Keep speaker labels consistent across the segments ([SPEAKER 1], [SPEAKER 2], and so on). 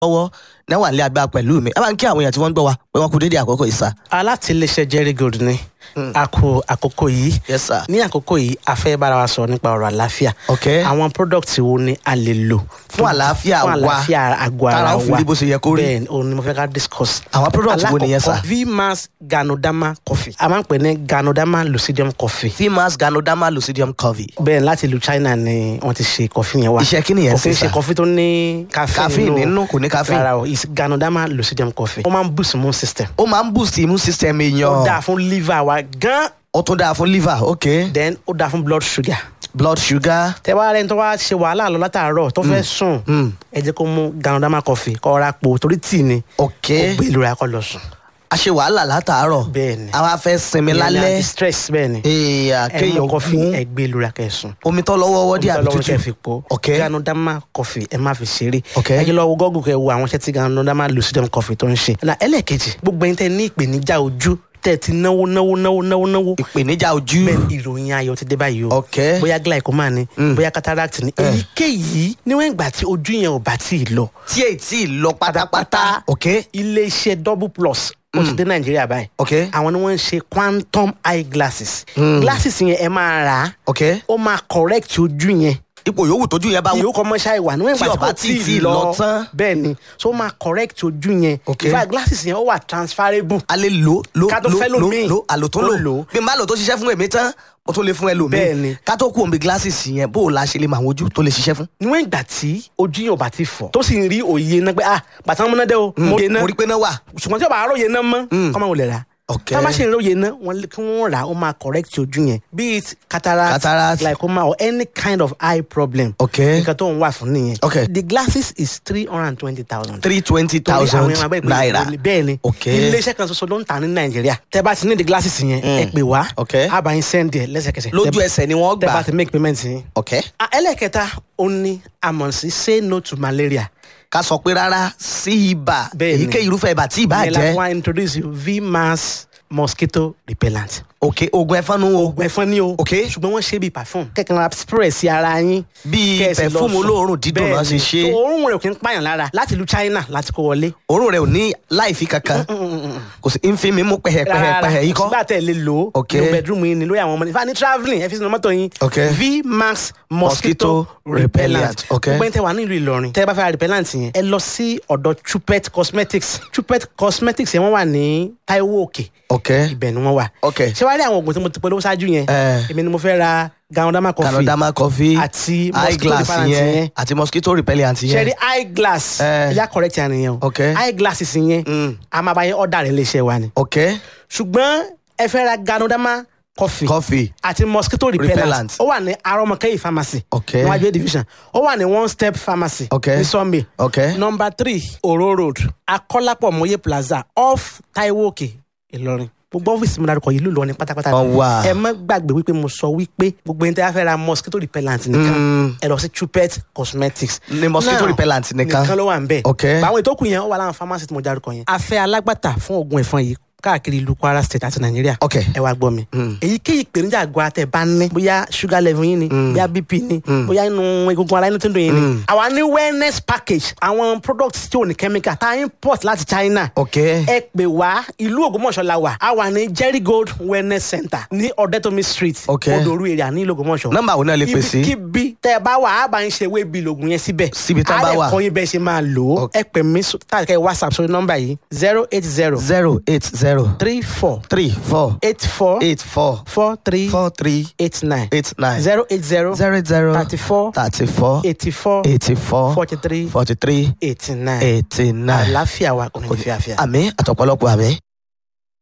[SPEAKER 1] lọ́wọ́ náwà nílé agbára pẹ̀lú mi ẹ bá ń kí àwọn èèyàn tí wọ́n ń gbọ́ wa pé wọ́n kú dédé àkókò yìí sá.
[SPEAKER 2] alátìlẹsẹ jerry gold ni a kò àkókò yìí
[SPEAKER 1] yes sir.
[SPEAKER 2] ní àkókò yìí a fẹ́ bára wa sọ nípa ọ̀rọ̀ àlàáfíà
[SPEAKER 1] ok
[SPEAKER 2] àwọn product wo ni a lè lò
[SPEAKER 1] Fún àlàáfíà wa.
[SPEAKER 2] fún àlàáfíà àgọ́ ara
[SPEAKER 1] Tára
[SPEAKER 2] wa
[SPEAKER 1] ó fi rí bó ṣe yẹ kó rí.
[SPEAKER 2] bẹ́ẹ̀ òun ni mo fẹ́ ká discuss.
[SPEAKER 1] Àwọn product wo nìyẹn, sir?
[SPEAKER 2] Alákọ̀ọ́kọ́, vmax ganodama coffee a máa ń pè ní ganodama lucidium coffee
[SPEAKER 1] fimas ganoderma lucidium covey.
[SPEAKER 2] bẹ́ẹ̀ láti ìlú china ni wọ́n ti ṣe coffee yẹn wá
[SPEAKER 1] Iṣẹ́ kí nìyẹn
[SPEAKER 2] kò
[SPEAKER 1] sí,
[SPEAKER 2] kí ń
[SPEAKER 1] sir?
[SPEAKER 2] ṣe coffee tó ní caffeine
[SPEAKER 1] Caffeine nínú, kò ní caffeine.
[SPEAKER 2] rárá o is ganodama lucidium coffee ó máa ń boost immune system
[SPEAKER 1] ó máa ń boost immune system
[SPEAKER 2] ó dáa
[SPEAKER 1] èèyàn
[SPEAKER 2] fún liver wa gan
[SPEAKER 1] ó tún dáa fún liver ok
[SPEAKER 2] then ó dáa fún blood sugar
[SPEAKER 1] blood sugar
[SPEAKER 2] tẹ wá rẹni tó wá ṣe wàhálà lọ látàárọ̀ tó fẹ́ sùn ẹ jẹ́ kó mú ganodama coffee kó ra po torí tíì ni
[SPEAKER 1] ok
[SPEAKER 2] kó gbé ìlú rẹ̀ kó lọ sùn.
[SPEAKER 1] a ṣe wàhálà látàárọ̀
[SPEAKER 2] Bẹ́ẹ̀ ni.
[SPEAKER 1] àwa fẹ́ sinmi
[SPEAKER 2] Ìyẹn ni
[SPEAKER 1] lálẹ́
[SPEAKER 2] anti-stress bẹ́ẹ̀ ni
[SPEAKER 1] èèyàn
[SPEAKER 2] ẹ mú
[SPEAKER 1] kéèyàn
[SPEAKER 2] coffee
[SPEAKER 1] mú
[SPEAKER 2] ẹ gbé ìlú rẹ̀ kẹ́ sùn.
[SPEAKER 1] omi tó lọ́wọ́ wọ́dí àbí
[SPEAKER 2] lọ́wọ́ kẹ́ fi
[SPEAKER 1] tútù
[SPEAKER 2] po
[SPEAKER 1] ok
[SPEAKER 2] ganodama coffee ẹ má fi ṣeré
[SPEAKER 1] Ok.
[SPEAKER 2] ẹ jẹ́ lọ wo gọ́gùn kẹ́ wo àwọn iṣẹ́ tí ganodama lucidum coffee tó ń ṣe. na ẹlẹ́ẹ̀kejì gbogbo ẹni tẹ́ ní ìpèníjà ojú tẹ́ ti náwó náwó náwó náwó náwó
[SPEAKER 1] ìpèníjà ojú
[SPEAKER 2] bẹ́ẹ̀ ni ìròyìn ayọ̀ ti dé báyìí o
[SPEAKER 1] ok
[SPEAKER 2] bóyá glaucoma ni bóyá cataract ni èyíkéyìí níwọ̀n ìgbà tí ojú yẹn ò bá tí ì lọ
[SPEAKER 1] tí èyí tí ì lọ pátápátá ok
[SPEAKER 2] iléeṣẹ́ double plus ó ti dé nàìjíríà báyìí
[SPEAKER 1] ok
[SPEAKER 2] àwọn ni wọ́n ń ṣe quantum eye glasses glasses yẹn ẹ máa rà á
[SPEAKER 1] ok
[SPEAKER 2] ó máa correct ojú yẹn
[SPEAKER 1] ipò yòówù tójú yẹn bá wù
[SPEAKER 2] yóò kọ́ mọ́ṣá ìwà níwọ̀n
[SPEAKER 1] Tí
[SPEAKER 2] ìgbà
[SPEAKER 1] ọba
[SPEAKER 2] tí
[SPEAKER 1] tí
[SPEAKER 2] kò
[SPEAKER 1] tí
[SPEAKER 2] tí ì
[SPEAKER 1] lọ
[SPEAKER 2] lọ
[SPEAKER 1] tán.
[SPEAKER 2] bẹ́ẹ̀ ni so ó máa correct ojú yẹn
[SPEAKER 1] Ok.
[SPEAKER 2] in fact glasses yẹn ó wà transferable
[SPEAKER 1] a lè lò lò
[SPEAKER 2] Ká tó
[SPEAKER 1] lò
[SPEAKER 2] fẹ́
[SPEAKER 1] lò
[SPEAKER 2] lòmíì.
[SPEAKER 1] lò àlò tó
[SPEAKER 2] Tó
[SPEAKER 1] lò
[SPEAKER 2] lò.
[SPEAKER 1] bí n bá lò tó ṣiṣẹ́ fún èmi tán mo tún lè fún ẹlòmíì
[SPEAKER 2] Bẹ́ẹ̀ ni.
[SPEAKER 1] ká tó kú omi glasses yẹn bó o la ṣe lè mọ àwọn ojú tó lè ṣiṣẹ́ fún.
[SPEAKER 2] níwọ̀n ìgbà tí ojú yẹn ò bá ti fọ̀ tó sì ń rí òye náà pé ah bàtà múná dé o mo yé náà
[SPEAKER 1] mo rí pé náà wà.
[SPEAKER 2] ṣùgbọ́n tí o bá róye náà mọ́ kọ́mọ wò lè rà
[SPEAKER 1] Ok.
[SPEAKER 2] tá a bá ṣe ìróye náà wọ́n lé- kí wọ́n rà á ó máa correct ojú yẹn be it cataract,
[SPEAKER 1] Cataract.
[SPEAKER 2] glaucoma or any kind of eye problem
[SPEAKER 1] Ok.
[SPEAKER 2] nǹkan tó ń wà fún nìyẹn
[SPEAKER 1] Ok.
[SPEAKER 2] the glasses is three hundred and twenty thousand
[SPEAKER 1] three twenty thousand naira.
[SPEAKER 2] bẹ́ẹ̀ ni
[SPEAKER 1] Ok.
[SPEAKER 2] iléeṣẹ́ kan ṣoṣo ló ń tà ní nàìjíríà tẹ́ bá ti ní the glasses yẹn ẹ pè wá
[SPEAKER 1] Ok.
[SPEAKER 2] a bá yín send ẹ̀ lẹ́sẹ̀kẹsẹ̀
[SPEAKER 1] lójú
[SPEAKER 2] Tẹ́-
[SPEAKER 1] ẹsẹ̀ ni wọ́n
[SPEAKER 2] tẹ́ bá
[SPEAKER 1] gbà.
[SPEAKER 2] ti make payment yín.
[SPEAKER 1] ok
[SPEAKER 2] Ah, ẹlẹ́kẹta ó ní àmọ̀ sí say no to malaria
[SPEAKER 1] ká sọ pé rárá sí ibà
[SPEAKER 2] Bẹ́ẹ̀ ni.
[SPEAKER 1] èyíkéyìí irúfẹ́ ibà tí ibà
[SPEAKER 2] ìyẹn la
[SPEAKER 1] jẹ́
[SPEAKER 2] fún wa introduce you vmax mosquito repellent.
[SPEAKER 1] ok oògùn ẹ̀fọn nu o
[SPEAKER 2] oògùn ẹ̀fọn ni o.
[SPEAKER 1] Ok.
[SPEAKER 2] ṣùgbọ́n wọ́n ṣe bíi perfume. kẹ̀kẹ́ ra spray sí ara yín.
[SPEAKER 1] Bíi
[SPEAKER 2] Kẹ́ ẹ sì lọ
[SPEAKER 1] perfume
[SPEAKER 2] sùn.
[SPEAKER 1] olóòórùn dídùn náà ṣe
[SPEAKER 2] Bẹ́ẹ̀ni.
[SPEAKER 1] ṣe.
[SPEAKER 2] So, òórùn rẹ̀ kì í pààyàn lára láti ìlú China láti kó wọlé.
[SPEAKER 1] òórùn rẹ̀ ò ní láìfi kankan kò sí nfin mi mú pẹ̀hẹ̀pẹ̀hẹ̀ yìí kọ́.
[SPEAKER 2] sígbà tẹ̀ lè lò ó.
[SPEAKER 1] Ok.
[SPEAKER 2] ní bedroom yín ni lórí àwọn ọmọ ní. fani travelling ẹ fi sínú mọ́tò yín.
[SPEAKER 1] Ok.
[SPEAKER 2] vmax
[SPEAKER 1] Mosquito
[SPEAKER 2] mosquito
[SPEAKER 1] repellent.
[SPEAKER 2] repellent.
[SPEAKER 1] Ok.
[SPEAKER 2] gbogbo ẹni tẹ wà nílùú Ìlọrin. tẹ bá fẹ́ ra repellent yẹn. ẹ lọ sí ọ̀dọ̀ Chupet cosmetics. Chupet cosmetics yẹn wọ́n wà ní Taiwo Òkè
[SPEAKER 1] ok
[SPEAKER 2] ibẹ̀ ni wọ́n wà.
[SPEAKER 1] Ok.
[SPEAKER 2] ṣé wàá rí àwọn oògùn tí mo ti polówó ṣáájú yẹn.
[SPEAKER 1] Eh.
[SPEAKER 2] èmi ni mo fẹ́ ra ganodama coffee.
[SPEAKER 1] canadama coffee
[SPEAKER 2] àti
[SPEAKER 1] eye
[SPEAKER 2] mosquito
[SPEAKER 1] glass
[SPEAKER 2] repellent
[SPEAKER 1] yẹn
[SPEAKER 2] yẹn.
[SPEAKER 1] àti mosquito repellent
[SPEAKER 2] ṣe
[SPEAKER 1] yẹn
[SPEAKER 2] rí eye glass.
[SPEAKER 1] Eh.
[SPEAKER 2] ẹ̀yà correct yẹn nìyẹn o.
[SPEAKER 1] Ok.
[SPEAKER 2] eye glasses yẹn.
[SPEAKER 1] Mm.
[SPEAKER 2] a máa bá yẹn ọ̀dà rẹ̀ léṣe wa ni.
[SPEAKER 1] ok
[SPEAKER 2] ṣùgbọ́n ẹ fẹ́ ra ganodama coffee.
[SPEAKER 1] coffee
[SPEAKER 2] àti mosquito repellent.
[SPEAKER 1] Repellent.
[SPEAKER 2] ó wà ní arọmọkẹyì pharmacy.
[SPEAKER 1] Ok.
[SPEAKER 2] níwájú A division. ó wà ní one step pharmacy.
[SPEAKER 1] Ok.
[SPEAKER 2] ní Sunday.
[SPEAKER 1] ok
[SPEAKER 2] number three oro road akọ́lápọ̀ mọ́yé plaza off taiwo òkè ìlọrin gbogbo ọ́fíìsì mi dárúkọ yìí ló lọ ní pátápátá
[SPEAKER 1] Wọ́n wà.
[SPEAKER 2] ẹ má gbàgbé wípé mo sọ wípé gbogbo ẹni tí a fẹ́ ra mosquito repellent nìkan ẹ lọ sí Chupet cosmetics
[SPEAKER 1] Ní mosquito
[SPEAKER 2] Now,
[SPEAKER 1] repellent nìkan.
[SPEAKER 2] nìkan ló wà ń bẹ̀
[SPEAKER 1] Ok.
[SPEAKER 2] àwọn ìtókù yẹn ó wà láwọn pharmacy tí mo dárúkọ yẹn a fẹ́ alágbàtà fún oògùn ẹ̀fọn yìí káàkiri ìlú Kwara state àti Nàìjíríà
[SPEAKER 1] Ok.
[SPEAKER 2] ẹ wá gbọ́ mi èyíkéyìí ìpèníjà àgọ́ àtẹ̀ bá ní bóyá sugar level yín ni bóyá bp ni bóyá inú egungun ara inú tó ń dùn yín ni àwa ní wellness package àwọn products tí ò ní chemical tá a import láti China
[SPEAKER 1] ok
[SPEAKER 2] ẹ pè wá ìlú Ògbómọ̀ṣọ́ la wà a wà ní Jerry Gold wellness center ní Ọ̀dẹ́tòmí street
[SPEAKER 1] Ok.
[SPEAKER 2] Odoru area ní ìlú Ògbómọ̀ṣọ́
[SPEAKER 1] Nọ́mbà wo náà lè pè sí?
[SPEAKER 2] ibikíbi tẹ ẹ bá wà á bá ń ṣe ewé bíi lògùn yẹn síbẹ̀
[SPEAKER 1] Síbi tán bá wà.
[SPEAKER 2] á lè kọ́ yín bẹ́ẹ̀ ṣe máa lò ó
[SPEAKER 1] Ok.
[SPEAKER 2] ẹ pè mí tàbí whatsapp sórí nọ́mbà yìí zero eight zero
[SPEAKER 1] zero eight zero
[SPEAKER 2] three four
[SPEAKER 1] three four
[SPEAKER 2] eight four
[SPEAKER 1] eight four
[SPEAKER 2] four three
[SPEAKER 1] four three
[SPEAKER 2] eight nine
[SPEAKER 1] eight nine
[SPEAKER 2] zero eight zero
[SPEAKER 1] zero zero
[SPEAKER 2] thirty four
[SPEAKER 1] thirty four
[SPEAKER 2] eighty four
[SPEAKER 1] eighty four
[SPEAKER 2] forty three
[SPEAKER 1] forty three
[SPEAKER 2] eighty nine
[SPEAKER 1] eighty nine.
[SPEAKER 2] àlàáfíà wa kò ní fi àfíà.
[SPEAKER 1] àmì àtọ̀pọ̀lọpọ̀ àmì.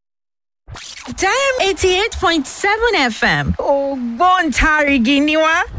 [SPEAKER 3] Diam 88.7 FM ògbóǹtarìgì ni wá.